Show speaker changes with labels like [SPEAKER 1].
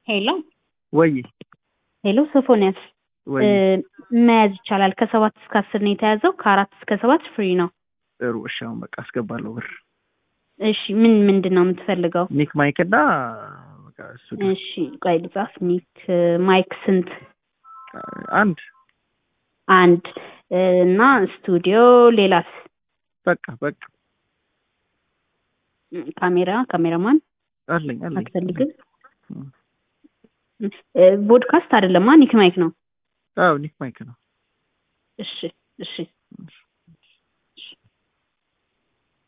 [SPEAKER 1] ሄሎ
[SPEAKER 2] ወይ
[SPEAKER 1] ሄሎ ሶፎንያስ
[SPEAKER 2] ወይ
[SPEAKER 1] መያዝ ይቻላል። ከሰባት እስከ አስር ነው የተያዘው። ከአራት እስከ ሰባት ፍሪ ነው።
[SPEAKER 2] ጥሩ እሺ፣ አሁን በቃ አስገባለሁ ብር።
[SPEAKER 1] እሺ ምን ምንድን ነው የምትፈልገው?
[SPEAKER 2] ኒክ ማይክ እና በቃ እሱ ነው።
[SPEAKER 1] እሺ ቆይ ልጻፍ። ኒክ ማይክ ስንት?
[SPEAKER 2] አንድ
[SPEAKER 1] አንድ እና ስቱዲዮ ሌላስ?
[SPEAKER 2] በቃ በቃ
[SPEAKER 1] ካሜራ ካሜራማን
[SPEAKER 2] አለኝ አለኝ።
[SPEAKER 1] አትፈልግም? ቦድካስት አይደለማ ኒክ ማይክ ነው።
[SPEAKER 2] አዎ ኒክ ማይክ ነው።
[SPEAKER 1] እሺ እሺ